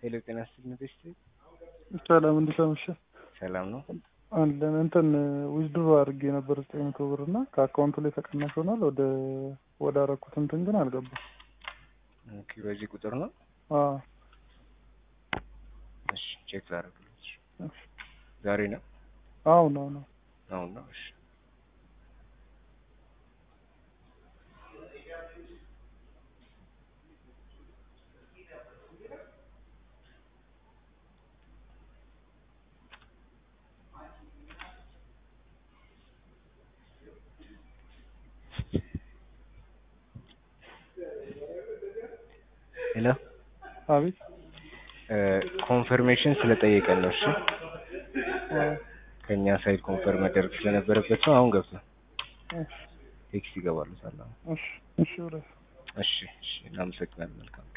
ሄሎ ጤና ይስጥልኝ ቤስት ሰላም እንዴት አመሸህ? ሰላም ነው አለን እንትን ዊዝድሮ አድርጌ ነበር ዘጠኝ መቶ ብር እና ከአካውንቱ ላይ ተቀናሽ ሆኗል። ወደ ወደ አረኩት እንትን ግን አልገባም። ኦኬ በዚህ ቁጥር ነው አዎ እሺ ቼክ ላደርግልሽ ዛሬ ነው አሁን አሁን አሁን አሁን ነው እሺ ሄሎ አቤት ኮንፈርሜሽን ስለጠየቀን ነው። እሺ አዎ ከኛ ሳይድ ኮንፈርም መደረግ ስለነበረበት ነው። አሁን ገብቷል። እሺ ቴክስት ይገባሉ። ሰላም እሺ እሺ ብለህ እሺ እሺ እናመሰግናለን። መልካም